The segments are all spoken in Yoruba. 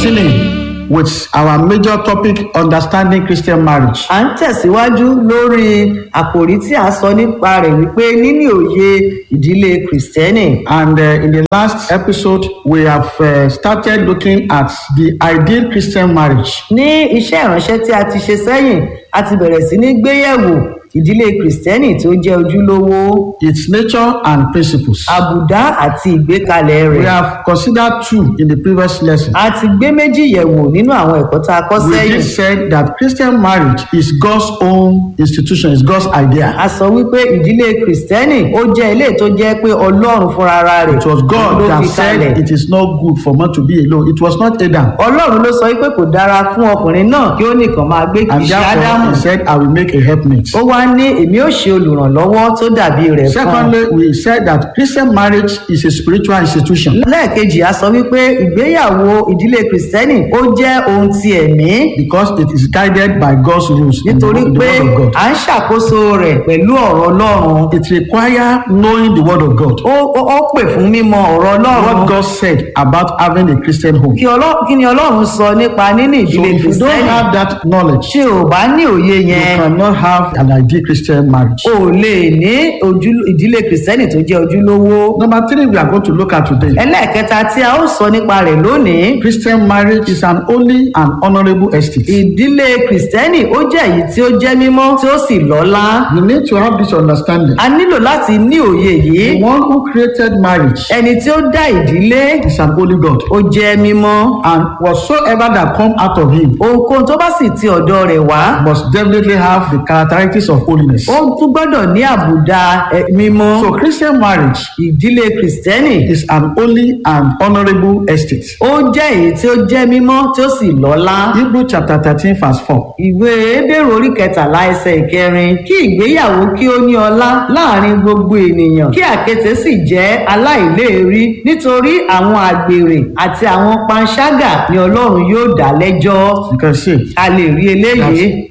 continuing with our major topic understanding Christian marriage. à ń tẹ̀síwájú lórí àkòrí tí a sọ nípa rẹ̀ wípé níní òye ìdílé kìrìsìtẹ́nì. And uh, in the last episode, we have uh, started looking at the ideal Christian marriage. ní iṣẹ́ ìránṣẹ́ tí a ti ṣe sẹ́yìn a ti bẹ̀rẹ̀ sí ní gbéyẹ̀wò ìdílé kìrìsìtẹ́nì tó jẹ́ ojúlówó its nature and principles. àbùdá àti ìgbékalẹ̀ We rẹ̀. have considered two in the previous lesson. a ti gbé méjì yẹ̀wò nínú àwọn ẹ̀kọ́ tá a kọ́ We sẹ́yìn. just said that Christian marriage is God's own institution, is God's idea. a sọ wípé ìdílé kìrìsìtẹ́nì ó jẹ́ ilé tó jẹ́ pé ọlọ́run fúnra ara rẹ̀ It was God ló that fi said kalẹ̀. it is not good for man to be alone. It was not Adam. ọlọ́run ló sọ wípé kò dára fún ọkùnrin náà kí ó nìkan máa gbé kì And í ṣe ádámù. therefore, he said, I will make a helpmate. ó wá ní èmi ó ṣe olùrànlọ́wọ́ tó dàbí rẹ̀ fún un. Secondly, we said that Christian marriage is a spiritual institution lẹ́ẹ̀kejì a sọ wípé ìgbéyàwó ìdílé kìrìsìtẹ́nì ó jẹ́ ohun ti ẹ̀mí because it is guided by God's rules in the, nítorí in the pé Word of God. à ń ṣàkóso rẹ̀ pẹ̀lú ọ̀rọ̀ ọlọ́run It requires knowing the Word of God. ó ó- ó pè fún mímọ ọ̀rọ̀ ọlọ́run What God said about having a Christian home. kí Ọlọ́- kí ni ọlọ́run sọ nípa níní So ìdílé if you don't kìrìsìtẹ́nì have that knowledge, tí o bá ní òye you yẹn cannot have an ideal Christian marriage. o lè ní ojú- ìdílé kìrìsìtẹ́nì tó jẹ́ ojúlówó. Number three, we are going to look at today. ẹlẹ́ẹ̀kẹta tí a ó sọ nípa rẹ̀ lónìí Christian marriage is an holy and honorable estate. ìdílé kìrìsìtẹ́nì ó jẹ́ èyí tí ó jẹ́ mímọ́ tí ó sì lọ́lá You need to have this understanding. a nílò láti ní òye yìí The one who created marriage ẹni tí ó dá ìdílé is an holy God. ó jẹ́ mímọ́ And whatsoever that come out of him ohunkóhun tó bá sì ti ọ̀dọ̀ rẹ̀ wá must definitely have the characteristics of holiness. ó tún gbọ́dọ̀ ní àbùdá ẹ, mímọ́ So Christian marriage ìdílé kìrìsìtẹ́nì is an holy and honorable estate. ó jẹ́ èyí tí ó jẹ́ mímọ́ tí ó sì lọ́lá Hebrew chapter thirteen verse four. ìwé ebéèrè orí kẹtàlá ẹsẹ̀ ìkẹrin kí ìgbéyàwó kí ó ní ọlá láàrin gbogbo ènìyàn kí àkété sì jẹ́ aláìléèrí nítorí àwọn àgbèrè àti àwọn panṣágà ni ọlọ́run yóò dá lẹ́jọ́ You can see a lè rí eléyìí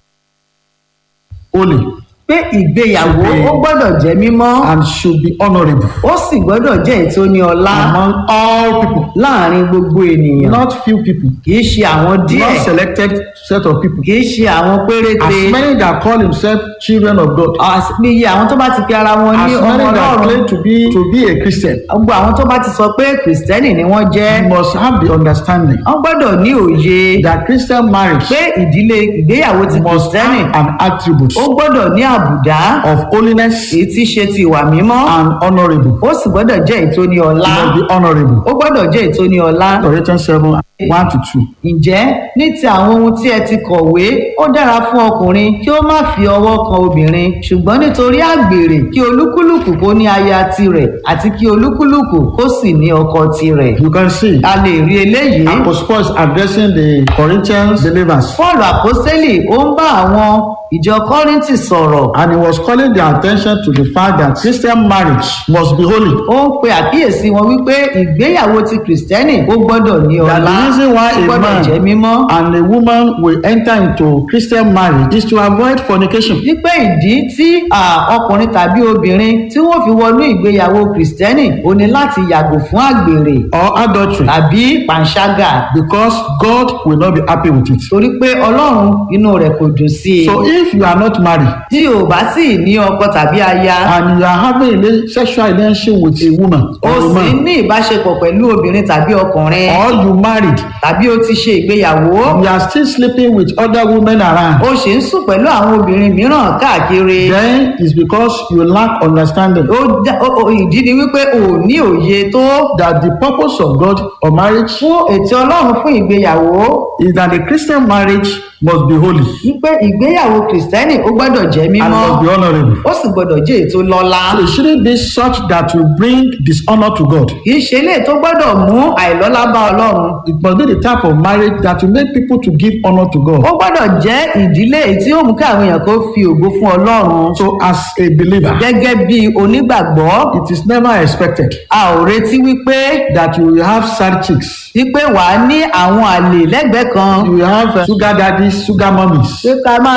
holy pé ìgbéyàwó ó gbọ́dọ̀ jẹ́ mímọ́ and should be honorable ó sì gbọ́dọ̀ jẹ́ èyí tó ní ọlá among all people, láàrin gbogbo ènìyàn not few people, kì í ṣe àwọn díẹ̀ not selected set of people. kì í ṣe àwọn péréte As many that call themselves children of God, As- bí iye àwọn tó bá ti pe ara wọn ní as ọmọ many that ọlọ́run claim to be to be a Christian, gbogbo àwọn tó bá ti sọ pé kìrìsìtẹ́nì ni wọ́n jẹ́ you must have the understanding wọ́n gbọ́dọ̀ ní òye that Christian marriage pé ìdílé ìgbéyàwó ti must kìrìsìtẹ́nì have an attribute ó gbọ́dọ̀ ní àbùdá of holiness èyí tí í ṣe ti ìwà mímọ́ and honorable. ó sì gbọ́dọ̀ jẹ́ èyí tó ní It ọlá must be honorable. ó gbọ́dọ̀ jẹ́ èyí tó ní ọlá Corinthians 7 1 to 2. ǹjẹ́ ní ti àwọn ohun tí ẹ ti kọ̀wé ó dára fún ọkùnrin kí ó má fi ọwọ́ kan obìnrin ṣùgbọ́n nítorí àgbèrè kí olúkúlùkù kó ní aya tirẹ̀ àti kí olúkúlùkù kó sì ní ọkọ tirẹ̀ You can see a lè rí eléyìí Apostle Paul is addressing the Corinthians believers Pọ́ọ̀lù àpọ́sẹ́lì ó ń bá àwọn ìjọ Kọ́ríńtì sọ̀rọ̀ and he was calling their attention to the fact that Christian marriage must be holy. ó ń pe àkíyèsí wọn wípé ìgbéyàwó ti kìrìsìtẹ́nì ó gbọ́dọ̀ ní That ọlá the reason why ó a gbọ́dọ̀ jẹ́ mímọ́ man and a woman will enter into Christian marriage is to avoid fornication. wípé ìdí tí à, ọkùnrin tàbí obìnrin tí wọ́n fi wọnú ìgbéyàwó kìrìsìtẹ́nì ó ní láti yàgò fún àgbèrè or adultery tàbí pàǹságà because God will not be happy with it. torí pé ọlọ́run inú rẹ̀ kò dùn sí i So if you are not married tí o bá sì ní ọkọ tàbí aya and you are having a rela- sexual relationship with a woman o or a sì man ní ìbáṣepọ̀ pẹ̀lú obìnrin tàbí ọkùnrin or you married, tàbí o ti ṣe ìgbéyàwó you are still sleeping with other women around, o sì ń sùn pẹ̀lú àwọn obìnrin mìíràn káàkiri then it's because you lack understanding ó dá- ó- ó- ìdí ni wípé o ò ní òye tó that the purpose of God or marriage fún ètò ọlọ́run fún ìgbéyàwó is that the Christian marriage must be holy wípé ìgbéyàwó kìrìsìtẹ́nì ó gbọ́dọ̀ jẹ́ and mímọ́ must be honorable. ó sì gbọ́dọ̀ jẹ́ ètò lọ́lá It shouldn't be such that will bring dishonor to God. kì í ṣe eléyìí tó gbọ́dọ̀ mú àìlọ́lá bá ọlọ́run It must be the type of marriage that will make people to give honor to God. ó gbọ́dọ̀ jẹ́ ìdílé èyí tí ó mú kí àwọn èèyàn kó fi ògo fún ọlọ́run So as a believer, gẹ́gẹ́ bí onígbàgbọ́ it is never expected a ò retí wípé that you will have side chicks. wípé wàá ní àwọn àlè lẹ́gbẹ̀ẹ́ kan You will have uh, sugar daddies, sugar mummies. pé ká máa ní àwọn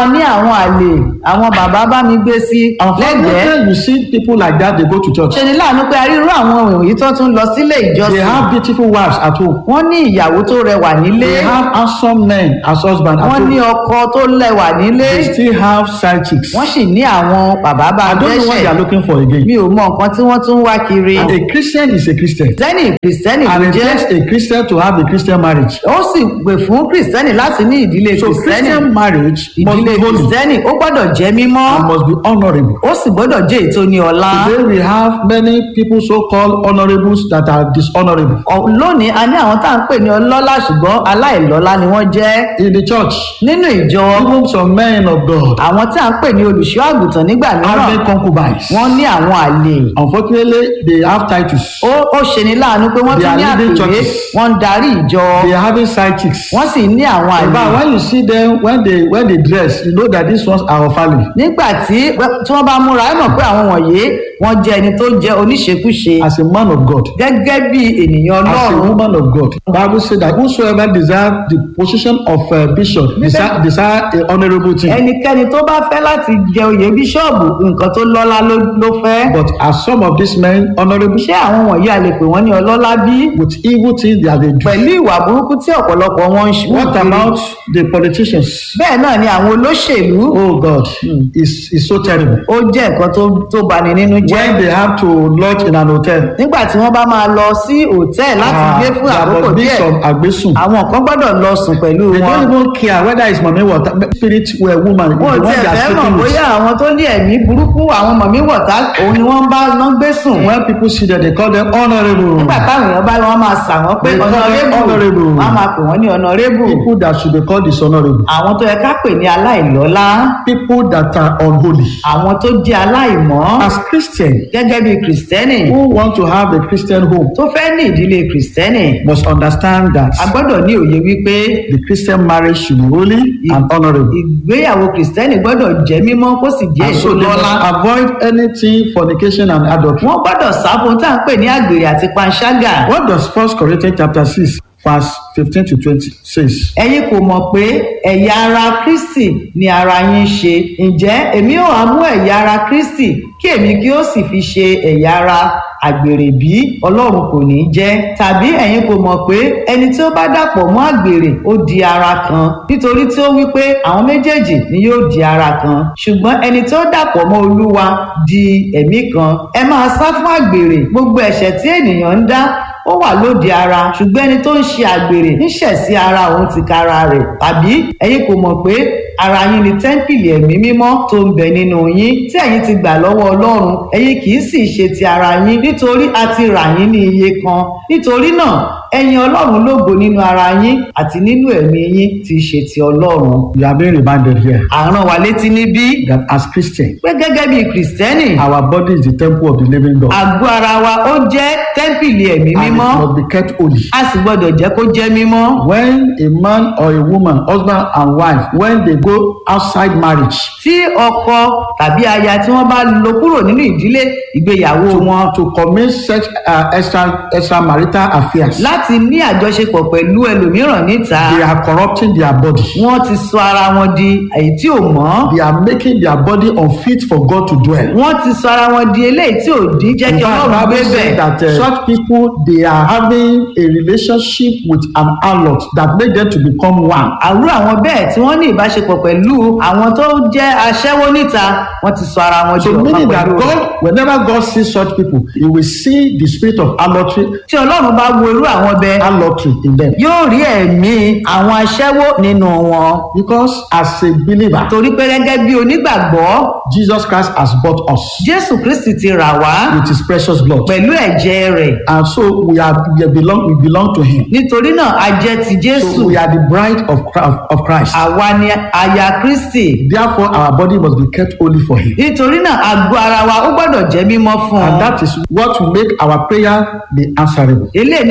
àwọn àlè àwọn bàbá bá mi gbé sí lẹ́gbẹ̀ẹ́ Unfortunately, you see people like that, they go to church. ṣe ni láàánú pé arírú àwọn èyí tó tún lọ sílé They ìjọsìn have beautiful wives at home. wọ́n ní ìyàwó tó rẹwà nílé They have handsome men as husband at wọ́n ní home. ọkọ tó lẹ́wà nílé They still have side chicks. wọ́n sì ní àwọn bàbá bá I don't know what they are dẹ́ṣẹ̀ looking for again. mi ò mọ nǹkan tí wọ́n tún wá kiri A Christian is a Christian. kìrìsìtẹ́nì kìrìsìtẹ́nì ló And it jẹ́ takes a Christian to have a Christian marriage. ó sì pè fún kìrìsìtẹ́nì láti ní ìdílé So kìrìsìtẹ́nì Christian marriage must ìdílé be holy kìrìsìtẹ́nì ó gbọ́dọ̀ jẹ́ mímọ́ and must be honorable. ó sì gbọ́dọ̀ jẹ́ ètò ní ọlá Today we have many people so-called honorables that are dishonorable. Ọ̀- lónìí a ní àwọn tá à ń pè ní ọlọ́lá ṣùgbọ́n aláìlọ́lá ni wọ́n jẹ́ In the church, nínú ìjọ even some men of God àwọn tí à ń pè ní olùṣọ́ àgùntàn nígbà mìíràn having concubines. wọ́n ní àwọn àlè Unfortunately, they have titles. ó ó ṣe ní láàánú pé wọ́n They tún are ní leading àpèrè churches. wọ́n ń darí ìjọ They are having side chicks. wọ́n sì ní àwọn In àlè fact, when you see them when they when they dress, you know that these ones are of family. nígbà tí tí wọ́n bá múra ẹ mọ̀ pé àwọn wọ̀nyí wọ́n jẹ́ ẹni tó jẹ́ oníṣekúṣe As a man of God, gẹ́gẹ́ bí ènìyàn as a ọlọ́run woman of God, Bible says that whosoever desire the position of uh, bishop desire, desire a honourable thing. ẹnikẹ́ni tó bá fẹ́ láti jẹ oyè bíṣọ́ọ̀bù nǹkan tó lọ́lá ló ló fẹ́ But are some of these men honourable? ṣé àwọn wọ̀nyí a lè pè wọ́n ní ọlọ́lá bí With evil things that they do. pẹ̀lú ìwà burúkú tí ọ̀pọ̀lọpọ̀ wọn ń ṣe What about the politicians? bẹ́ẹ̀ náà ni àwọn olóṣèlú Oh God, it's, it's so terrible. ó jẹ́ nǹkan tó tó bani nínú jẹ́ When they have to lodge in an hotel, nígbà tí wọ́n bá máa lọ sí òtẹ́ẹ̀ láti ah, gbé fún there àkókò must be díẹ̀ some agbesun. àwọn kan gbọ́dọ̀ lọ sùn pẹ̀lú They wọn don't even care whether it's mommy water, spirit well woman, the wọn ò one tiẹ̀ they are fẹ́ mọ̀ sleeping with. bóyá àwọn tó ní ẹ̀mí burúkú àwọn mọ̀mí wọ̀tá òun ni wọ́n bá ná gbé sùn When people see them, they call them honourable. nígbà táwọn èèyàn bá wọn máa sà wọ́n pé They call them ọ̀nàrẹ́bù honourable. wọ́n á máa pè wọ́n ní ọ̀nàrẹ́bù People that should be called dishonourable. àwọn tó yẹ ká pè ní aláìlọ́lá People that are unholy. àwọn tó jẹ́ aláìmọ́ As Christians gẹ́gẹ́ bí kìrìsìtẹ́nì who want to have a Christian home tó fẹ́ ní ìdílé kìrìsìtẹ́nì must understand that a gbọ́dọ̀ ní òye wípé the Christian marriage should be holy and honourable. ìgbéyàwó kìrìsìtẹ́nì gbọ́dọ̀ jẹ́ mímọ́ kó sì jẹ́ And èso so they lọ́lá must avoid anything fornication and adultery. wọ́n gbọ́dọ̀ sá fún tá à ń pè ní àgbèrè àti panṣágà What does First Corinthians chapter six verse fifteen to twenty says? ẹ̀yin kò mọ̀ pé ẹ̀yà ara kristi ni ara yín ṣe ǹjẹ́ èmi ò wá mú ẹ̀yà ara kristi kí èmi kí ó sì fi ṣe ẹ̀yà ara àgbèrè bí ọlọ́run kò ní jẹ́ tàbí ẹ̀yin kò mọ̀ pé ẹni tí ó bá dàpọ̀ mọ́ àgbèrè ó di ara kan nítorí tí ó wí pé àwọn méjèèjì ni yóò di ara kan ṣùgbọ́n ẹni tí ó dàpọ̀ mọ́ olúwa di ẹ̀mí kan ẹ máa sá fún àgbèrè gbogbo ẹ̀ṣẹ̀ tí ènìyàn ń dá ó wà lóde ara ṣùgbọ́n ẹni tó ń ṣe àgbèrè ń ṣẹ̀ sí ara òun ti kára rẹ̀ tàbí ẹ̀yin kò mọ̀ pé ara yín ni tẹ́ḿpìlì ẹ̀mí mímọ́ tó ń bẹ nínú yín tí ẹ̀yin ti gbà lọ́wọ́ ọlọ́run ẹ̀yin kì í sì ṣe ti ara yín nítorí a ti rà yín ní iye kan nítorí náà ẹ̀yin ọlọ́run lógo nínú ara yín àti nínú ẹ̀mí yín tí í ṣe ti ọlọ́run We are being reminded here àrùn wa létí níbí that as Christians, pé gẹ́gẹ́ bí kìrìsìtẹ́nì our body is the temple of the living God. àgọ́ ara wa ó jẹ́ tẹ́ḿpìlì ẹ̀mí And it mímọ́ must be kept holy. a sì gbọ́dọ̀ jẹ́ kó jẹ́ mímọ́. When a man or a woman, husband and wife, when they go outside marriage tí ọkọ tàbí aya tí wọ́n bá lọ kúrò nínú ìdílé ìgbéyàwó wọn to commit sex uh, extra extramarital affairs, láti ní àjọṣepọ̀ pẹ̀lú ẹlòmíràn níta they are corrupting their body. wọ́n ti sọ ara wọn di èyí tí ò mọ́ They are making their body unfit for God to dwell. wọ́n ti sọ ara wọn di eléyìí tí ò dín jẹ́ In kí fact, ọlọ́run gbé Bible bẹ̀ says that uh, such people they are having a relationship with an harlot that make them to become one. àrú àwọn bẹ́ẹ̀ tí wọ́n ní ìbáṣepọ̀ pẹ̀lú àwọn tó jẹ́ aṣẹ́wó níta wọ́n ti sọ ara wọn di So ọ̀kan meaning that pẹ̀lú rẹ̀. God, whenever God sees such people, He will see the spirit of harlotry, tí ọlọ́run bá wo irú àwọn bẹ́ẹ̀ harlotry in them. yóò rí ẹ̀mí àwọn aṣẹ́wó nínú wọn Because as a believer, torí pé gẹ́gẹ́ bí onígbàgbọ́ Jesus Christ has bought us jésù kristi ti rà wá with His precious blood, pẹ̀lú ẹ̀jẹ̀ rẹ̀ and so we are we belong we belong to Him. nítorí náà a jẹ́ ti jésù So we are the bride of Christ, of Christ. àwa ni aya kristi Therefore, our body must be kept holy for Him. nítorí náà àgọ́ ara wa ó gbọ́dọ̀ jẹ́ mímọ́ fún And un that is what will make our prayer be answerable. eléyìí ni ó sì jẹ́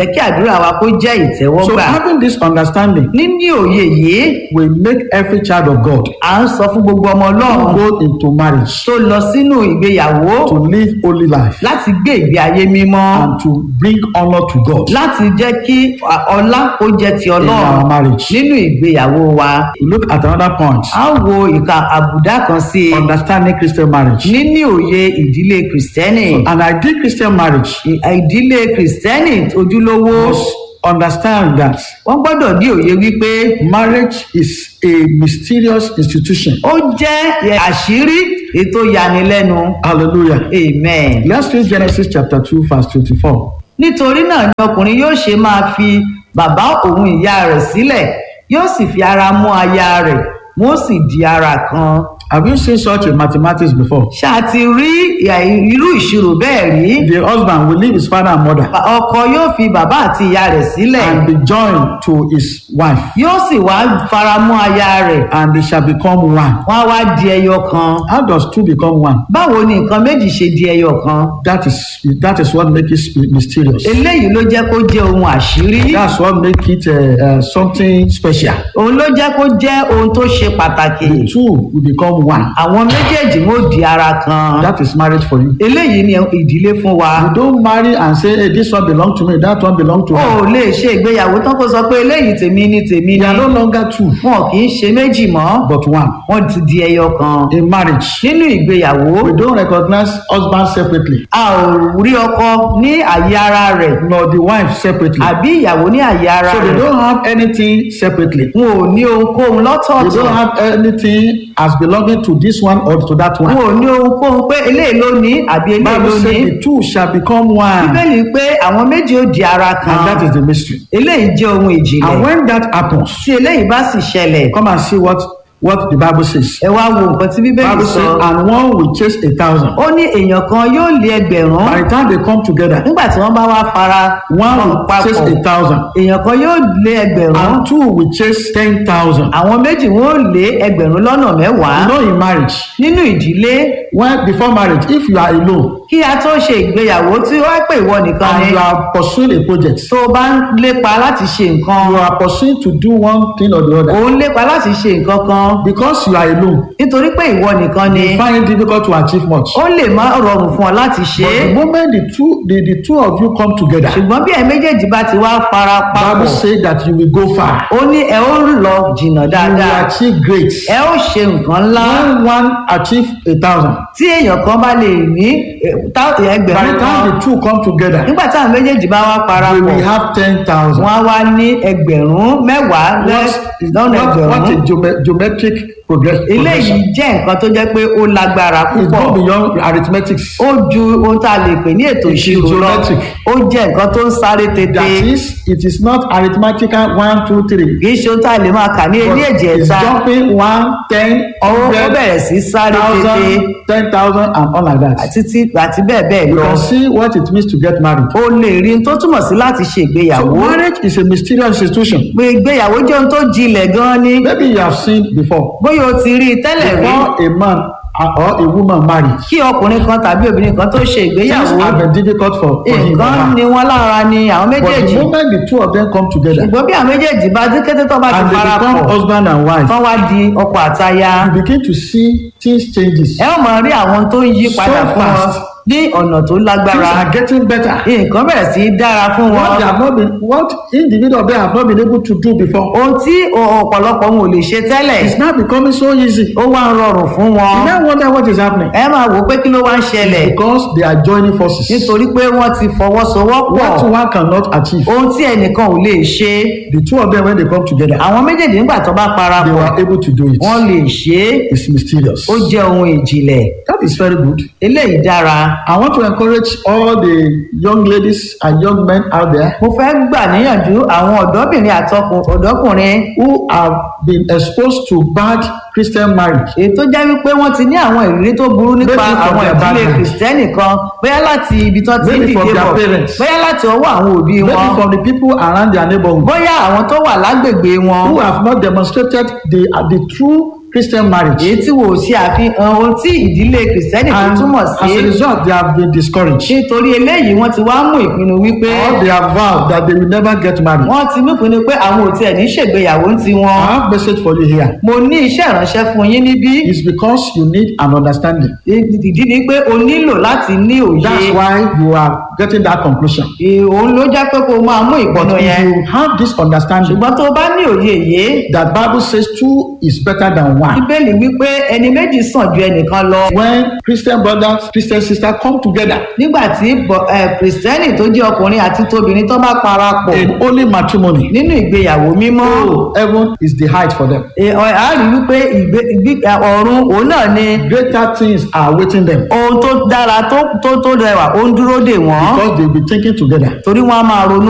kí àdúrà wa kó jẹ́ So ìtẹ́wọ́gbà having this understanding níní òye yìí will make every child of God à ń sọ fún gbogbo ọmọ ọlọ́run go into marriage tó lọ sínú ìgbéyàwó to live holy life láti gbé ìgbé ayé mímọ́ and to bring honor to God láti jẹ́ kí ọlá kó jẹ́ ti in ọlọ́run our marriage. nínú ìgbéyàwó wa. We look at another point. a ń wo ìka àbùdá kan sí i Understanding Christian marriage. níní òye ìdílé kìrìsìtẹ́nì An ideal Christian marriage Ì- ìdílé kìrìsìtẹ́nì ojúlówó must understand that wọ́n gbọ́dọ̀ ní òye wípé marriage is a mysterious institution. ó jẹ́ ẹ̀, àṣírí ètò yanilẹ́nu Hallelujah. amen. Let's read Genesis chapter 2, verse 24. nítorí náà ni ọkùnrin yóò ṣe máa fi bàbá òun ìyá rẹ̀ sílẹ̀ yóò sì fi ara mú aya rẹ̀ wọ́n sì di ara kan. Have you seen such a mathematics before? ṣáà ti rí ìyà- irú ìṣirò bẹ́ẹ̀ rí The husband will leave his father and mother ọkọ yóò fi bàbá àti ìyá rẹ̀ sílẹ̀ and be joined to his wife, yóò sì wá fara mú aya rẹ̀ and they shall become one. wọ́n á wá di ẹyọ kan. How does two become one? báwo ni nǹkan méjì ṣe di ẹyọ kan? That is that is what makes it mysterious. eléyìí ló jẹ́ kó jẹ́ ohun àṣírí. That's what makes it uh, uh, something special. òun ló jẹ́ kó jẹ́ ohun tó ṣe pàtàkì. The two will become one. àwọn méjèèjì wọn ò di ara kan. That is marriage for you. eléyìí ni ìdílé fún wa. You don't marry and say, hey, this one belong to me, that one belong to o her. ò lè ṣe ìgbéyàwó tán kó sọ pé eléyìí tèmi ni tèmi They are ni. no longer two, wọn kì í ṣe méjì mọ́ but one. wọ́n ti di ẹyọ kan. In marriage, nínú ìgbéyàwó we don't recognize husband separately, a ò rí ọkọ ní àyè ara rẹ̀ nor the wife separately. àbí ìyàwó ní àyè ara So they rẹ̀. don't have anything separately. wọn ò ní ohunkóhun They lọ́tọ̀ọ̀tọ̀. don't have anything as belonging to this one or to that wọn one. ò ní ohunkóhun pé eléyìí ló ní àbí eléyìí ló Bible ní. says the two shall become one, bíbélì pé àwọn méjì ó di ara and that kan. is the mystery. eléyìí jẹ́ ohun And ìjìnlẹ̀. when that happens, tí eléyìí bá sì ṣẹlẹ̀ come and see what what the Bible says. ẹ wá wo nǹkan tí bíbélì Bible sọ. says, and one will chase a thousand. ó ní èèyàn kan yóò lé ẹgbẹ̀rún By the time they come together, nígbà tí wọ́n bá wá fara one wọn will chase a thousand, èèyàn kan yóò lé ẹgbẹ̀rún and two will chase ten thousand. àwọn méjì wọn ò lé ẹgbẹ̀rún lọ́nà mẹ́wàá You know, in marriage, nínú ìdílé when before marriage, if you are alone kí a tó ṣe ìgbéyàwó tí wọ́n pè ìwọ nìkan and ni you are pursuing a project, tó o bá ń lépa láti ṣe nǹkan you are pursuing to do one thing or the other. òun lépa láti ṣe nǹkan kan Because you are alone, nítorí pé ìwọ nìkan ni you find it difficult to achieve much. ó lè má rọrùn fún ọ láti ṣe But é the moment the two the, the two of you come together, ṣùgbọ́n bí ẹ méjèèjì bá ti wá fara Bible papọ̀ say that you will go far. ó ní ẹ ó lọ jìnnà You will dáadáa achieve great. ẹ ó ṣe nǹkan ńlá When one achieve a thousand, tí èèyàn kan bá lè ní eh, tá- by ẹgbẹ̀rún the kan time the two come together, nígbà táwọn méjèèjì bá wá we parapọ̀ will have ten thousand. wọ́n á wá ní ẹgbẹ̀rún mẹ́wàá lẹ́- lọ́nà What, what ẹgbẹ̀rún a geome- geometric progress, eléyìí progression. jẹ́ nǹkan tó jẹ́ pé ó lágbára It púpọ̀ go beyond arithmetics. ó ju ohun tá a lè pè ní ètò It is ìṣirò lọ geometric. ó jẹ́ nǹkan tó ń sáré tètè That is, it is not arithmetical one, two, three. kì í ṣe ohun tá a lè máa kà ní But ilé ẹ̀jẹ̀ it's ẹ̀ta jumping one, ten, ó ó hundred, bẹ̀rẹ̀ sí sáré tètè thousand, ten thousand, and all like that. títí àti bẹ́ẹ̀ bẹ́ẹ̀ You lọ can see what it means to get married. ó lè rí ohun tó túmọ̀ sí láti ṣe So ìgbéyàwó marriage is a mysterious institution. pé ìgbéyàwó jẹ́ ohun tó jinlẹ̀ gan-an ni Maybe you have seen before. bóyá o ti rí i tẹ́lẹ̀ rí Before a man or a woman marry, kí ọkùnrin kan tàbí obìnrin kan tó ṣe things ìgbéyàwó have been difficult for, for him. or nǹkan her. ni wọ́n lára ni àwọn But méjèèjì the moment the two of them come together ṣùgbọ́n bí àwọn méjèèjì bá dé kété tó bá ti and they fara become pọ̀ husband and wife, kán wá di ọkọ àtaya you begin to see things changes. ẹ ó máa rí àwọn tó ń yí padà So fún wọn fast. ní ọ̀nà tó Things lágbára are getting better. nǹkan bẹ̀rẹ̀ sí í dára fún What wọn they have not been, what individual they have not been able to do before, ohun tí ọ̀pọ̀lọpọ̀ wọn ò lè ṣe tẹ́lẹ̀ it's now becoming so easy. ó wá ń rọrùn fún wọn You now wonder what is happening ẹ máa wò ó pé kí ló wá ń ṣẹlẹ̀ because they are joining forces. nítorí pé wọ́n ti fọwọ́sowọ́pọ̀ What one cannot achieve, ohun tí ẹnìkan ò lè ṣe the two of them when they come together, àwọn méjèèjì nígbà tó bá they parapọ̀ were able to do it. wọ́n lè ṣe é It's mysterious. ó jẹ́ ohun ìjìnlẹ̀ That is very good. eléyìí dára I want to encourage all the young ladies and young men out there mo fẹ́ gbà níyànjú àwọn ọ̀dọ́bìnrin àtọkùn ọ̀dọ́kùnrin who have been exposed to bad Christian marriage. èyí tó jẹ́ wípé wọ́n ti ní àwọn ìrírí tó burú nípa Maybe from àwọn their ìdílé background. kìrìsìtẹ́nì kan bóyá láti ibi tán ti ń Maybe from dìde their bọ̀ parents. bóyá láti ọwọ́ àwọn òbí Maybe wọn from the people around their neighborhood bóyá àwọn tó wà lágbègbè wọn who have not demonstrated the, uh, the true Christian marriage. èyí tí wò ó ṣe àfihàn ohun tí ìdílé kìrìsìtẹ́nì tó And túmọ̀ as a sí result, they have been discouraged. nítorí eléyìí wọ́n ti wá mú ìpinnu wípé Or they have vowed that they will never get married. wọ́n ti mú ìpinnu pé àwọn ò tiẹ̀ ní ṣègbéyàwó ń ti wọn. I have message for you here. mo ní iṣẹ́ ìránṣẹ́ fún yín níbí It's because you need an understanding. ìdí ni pé o nílò láti ní òye That's why you are getting that conclusion. Ì- òun ló jẹ́ pé kó o máa mú But ìpinnu if yẹn you have this understanding ṣùgbọ́n tó o bá ní òye yìí that Bible says two is better than one. bíbélì wípé ẹni méjì sàn ju ẹnìkan lọ When Christian brothers, Christian sisters come together nígbà tí bọ- ẹ, kìrìsìtẹ́nì tó jẹ́ ọkùnrin àti tóbìnrin tó bá parapọ̀ in holy matrimony, nínú ìgbéyàwó mímọ́ oh, heaven is the height for them. ẹ, ọ- a rí wípé ìgbé- ìgbé- ẹ, ọ̀run òun náà ni Greater things are awaiting them ohun tó dára tó tó tó rẹwà ó ń dúró dè wọ́n because they'll be thinking together. torí wọ́n á máa ronú